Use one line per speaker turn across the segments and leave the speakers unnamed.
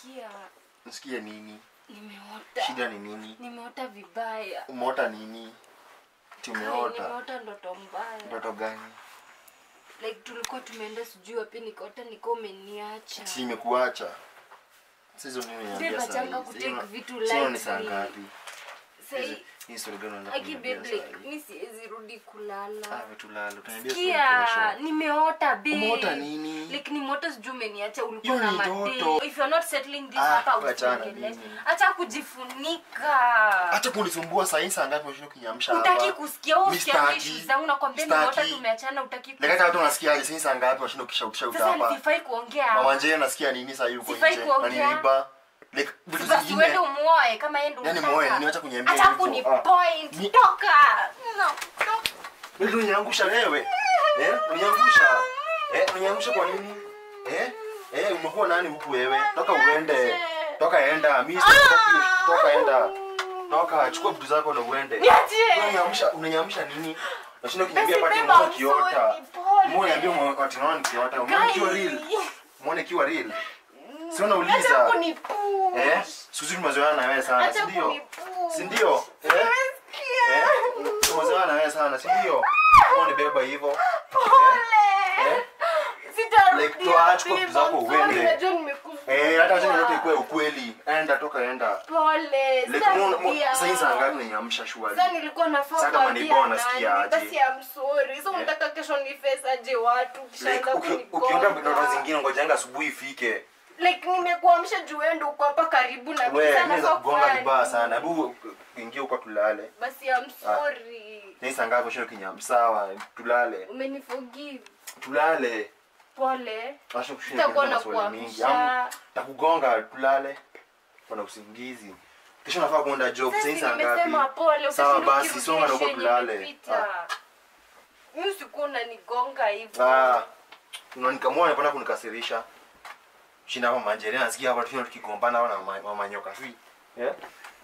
sikia
nisikie nini
nimeota
shida ni nini
nimeota vibaya
umeota nini ti
Kai,
umeota
nimeota ndoto mbaya
ndoto gani
like tulikuwa tumeenda sijui wapi nikaota niko umeniacha
si imekuacha sizo nini
Babe,
niambia
achanga
saa
kutake
hizi
vitu
sio ni saa
lightly.
ngapi
Sai-
hii story gani unataka
Aki
kuniambia
babe,
saa
like,
hii?
mi siwezi rudi kulala
ah vitu lalo utaniambia story
kia
kesho
nimeota babe.
Umeota nini?
like nimeota sijui umeniacha ulikuwa
Hiyo
na
ni
madei
ndoto.
if you're not settling this
Ah,
hapa
wachana
usiongelee.
mimi.
acha kujifunika
acha kunisumbua saa hii saa ngapi unashinda kunyamsha
utaki
hapa
kusikia wewe
Mi
usikiangi
sitaki.
issues zangu nakwambia
Sitaki.
nimeota tumeachana utaki
Like hata watu
kusikia.
wanasikia saa hii saa ngapi unashinda ukishautisha
sasa
hapa
sifai kuongea
mama njee nasikia nini saa hii uko
Sifai
nje
kuongea.
ananiiba like vitu
basi
zingine
uende umuoe kama yeye ndo
Yaani
unataka.
muoe, niacha kuniambia
acha
hivyo.
kuni
Ah.
point
Ni-
toka no, no.
Wewe unaniangusha wewe. Eh? Unaniangusha. Eh, unaniangusha kwa nini? Eh? Eh, umekuwa nani huku wewe? Toka uende. Toka enda. Mimi sitaki. Toka enda. Toka chukua vitu zako na uende.
Niachie.
Unaniangusha, unaniangusha nini? Nashinda
Basi
kuniambia pati
beba
mwa
usoni,
kiota.
pole.
Mbona niambia mwa ati naona nikiota? Umeona kiwa real? Umeona kiwa real? Si
Acha
unauliza.
kunipush.
Eh? Suzi tumezoeana na wewe sana,
Acha
si ndio?
kunipush.
Si ndio? Eh?
Sikia.
Eh? Tumezoeana na wewe sana, si ndio? Mbona unibeba hivyo? Eh?
Pole.
Eh?
Sitarudia,
Like, toa, chukua vitu zako
babe. I'm sorry,
uende.
najua nimekusumbua.
Eh, hata sasa yote ikuwe ukweli. Enda toka enda.
Pole.
Like
sitarudia.
mbona sasa saa ngapi unaniamsha shwari?
Sasa nilikuwa nafaa
Sasa kama
kuambia
ni bona,
nani,
sikia aje.
basi I'm sorry. Sasa unataka kesho ni face aje watu
Like
kishaanza
uki-
kunigonga.
ukienda ndoto zingine ngojanga asubuhi ifike.
Like nimekuamsha juu wewe ndio uko hapa karibu na mimi.
Wewe
Sasa
mimi
nafaa
kugonga
kufanya
vibaya
nini?
sana. Hebu ingia huko tulale.
Basi I'm sorry.
Ni saa ngapi ushinda kinyam? Sawa, tulale.
Umeniforgive.
Tulale.
Pole.
Acha kushinda
Sitakuwa
kuuliza maswali mingi. Am-
nakuamsha.
Takugonga tulale. Kuna usingizi. Kesho nafaa kuenda job. Sasa
Sasa
saa
nimesema
ngapi?
pole.
Sawa
ukishinda
basi,
ukirudia
songa na uko
sheni
tulale.
imepita. Mimi usikuwa unanigonga hivyo.
Ah, unanikamua unapenda kunikasirisha. Shinda hapa manjeri nasikia hapa tukiwa tukigombana hapa na ma- mama nyoka sui. Yeah?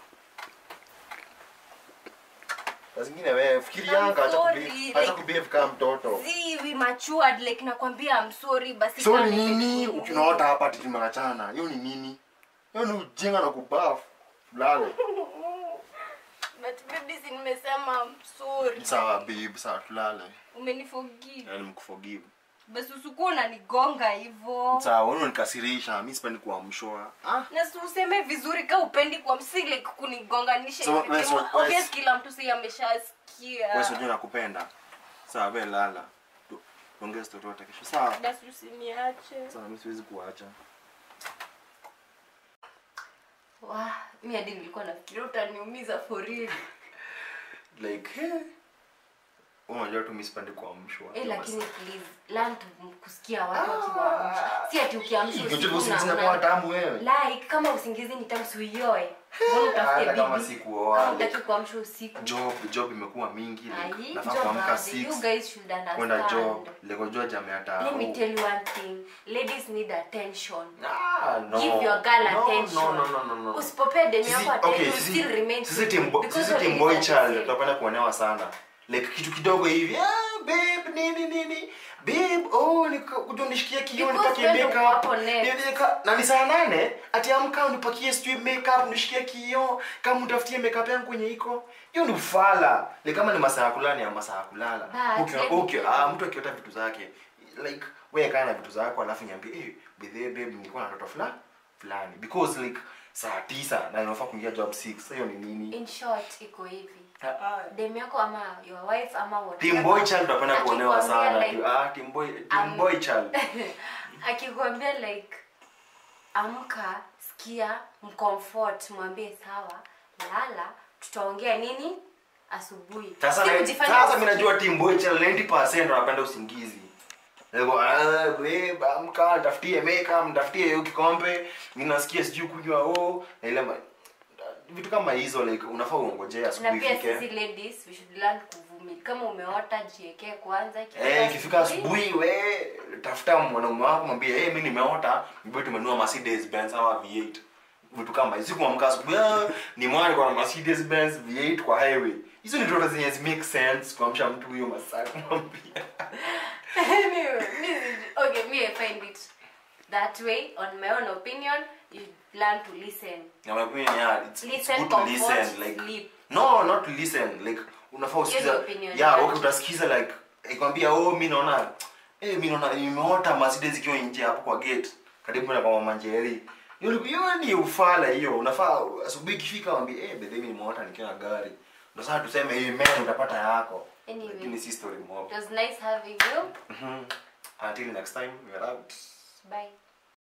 Saa zingine wewe fikirianga acha
sorry,
kubehave, acha
like-
kubehave kama mtoto.
See, we matured like nakwambia I'm sorry basi
So
kama
ni nini
nimekuudhi.
ukinaota hapa ati tumeachana? Hiyo ni nini? Hiyo ni ujinga na kubafu. Lale.
But baby si nimesema I'm sorry.
Sawa babe, sawa tulale.
Umeniforgive.
Yaani mkuforgive.
Basi usikuwa unanigonga hivyo.
Sawa, wewe unanikasirisha, mimi sipendi kuamshwa. Ah,
Na si useme vizuri ka upendi kwa msi like kunigonganisha
So,
hivi.
wewe-
Kama
wewe-
Obvious kila mtu si ameshasikia.
wewe sio nakupenda. Sawa, wewe lala. Tu- Tuongee story yote kesho. Sawa.
Basi usiniache.
Sawa, mimi siwezi kuacha.
Wah, mimi hadi nilikuwa nafikiria utaniumiza for real.
Like, eh. Wewe unajua tu mimi sipendi kuamshwa.
Eh, lakini please learn to kusikia watu wakiwaamsha. Si ati ukiamsha
Unajua
usiku
usingizi
na-
inakuwa
una-
tamu wewe.
like kama usingizi ni tamu uioe. Mbona utafute
Hata kama
bibi?
si kuoa,
Kama
like-
utaki kuamsha usiku.
Job, job imekuwa mingi. Like,
Ai,
nafaa
job
kuamka
bado.
6.
You guys should
kwenda
understand.
job lekojua jamea
Let me tell you one thing. Ladies need attention.
Ah, no.
Give your girl
No,
attention.
no, no, no, no, no.
Usipopea demu
Sisi-
yako attention,
okay,
you
sisi-
still remain
sisi
single.
team bo-
Because
sisi
your
team
ladies
boy
are
child
the same.
tunapenda kuonewa sana like kitu kidogo hivi ah, babe nini nini babe oh nika- kuja unishikie kio
Because
nipakie
wewe ndo
makeup
wako next.
Niweka- na ni saa nane ati amka unipakie sijui makeup unishikie kio kama utafutie makeup yangu kwenye iko hiyo ni ufala ni kama ni masaa ya kulala ni ya masaa ya kulala
But
Ukiwa-
let me
ukiwa-
tell you.
ah, mtu akiota vitu zake like wewe kaa na vitu zako alafu niambie eh bethe babe nilikuwa na ndoto fulani fulani because like saa tisa na inafaa kuingia job 6 sasa hiyo ni nini
In short, iko hivi.
Ah, ah.
Dem yako ama your wife ama whatever.
Team boy child tunapenda kuonewa
Akikwambia
sana
like-
ah team boy team
Um,
boy child
akikwambia like amka sikia mcomfort mwambie sawa lala tutaongea nini asubuhi
sasa
Si
na-
kujifanya
sasa
usikie.
mimi najua team boy child 90% wanapenda usingizi Lego, ah, babe, amka tafutie makeup tafutie hiyo kikombe mimi nasikia sijui kunywa oh na ile ma- vitu kama hizo like unafaa uongojea
na
asubuhi
pia
ifike
sisi ladies we should learn kuvumilia kama umeota jiekee kwanza
Eh, ikifika asubuhi we tafuta mwanaume wako mwambie hey, mi nimeota mbe tumenua Mercedes Benz ama V8 vitu kama hizo kuamka asubuhi ah, ni mwana kwa Mercedes Benz V8 kwa highway hizo ni ndoto zenye zi make sense kuamsha mtu huyo masaa kumwambia
anyway, mi- okay me I find it that way on my own opinion you learn to listen
Na my opinion, yeah, it's, it's
Listen,
good to
comfort,
listen like
sleep.
no not to listen like unafaa usikiza
Hiyo ni opinion
yeah
yake.
okay utasikiza like ikwambia oh mimi naona eh mimi naona nimeota Mercedes ikiwa nje hapo kwa gate karibu na kwa mama Njeri hiyo ni- hiyo ni ufala hiyo unafaa asubuhi ikifika waambie eh bedhe mimi nimeota nikiwa na gari ndio sasa tuseme amen utapata yako
Anyway.
lakini si story mob
it was nice having you
Mhm. until next time we are out
bye